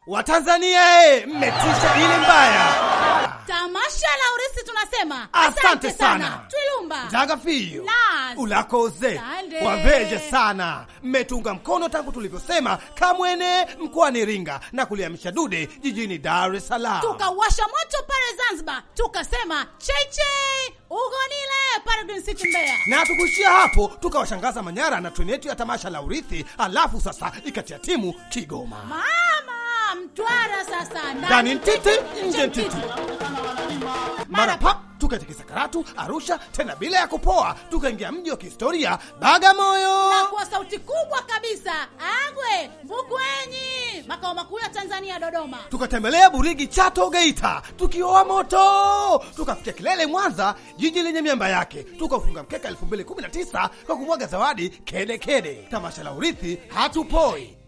Watanzania e, mmetisha ile mbaya. Tamasha la urisi tunasema Asante sana. Twilumba Tagafiyo Nas. ulakoze Sande. waveje sana, mmetunga mkono tangu tulivyosema Kamwene mkoani Iringa na kuliamisha dude jijini Dar es Salaam. tukawasha moto pale Zanzibar, tukasema cheche ugonile pale Green City Mbeya. na tukuishia hapo, tukawashangaza Manyara na treni yetu ya tamasha la urithi, alafu sasa ikatia timu Kigoma. Mama Mtwara sasa ndani ntiti nje ntiti mara pap tukatikisa Karatu, Arusha, tena bila ya kupoa, tukaingia mji wa kihistoria Bagamoyo. na kwa sauti kubwa kabisa Agwe Mbugwenyi, makao makuu ya Tanzania Dodoma. tukatembelea Burigi, Chato, Geita, tukioa moto, tukafikia kilele Mwanza, jiji lenye miamba yake, tukaufunga mkeka 2019 kwa kumwaga zawadi kede kede. Tamasha la urithi hatupoi.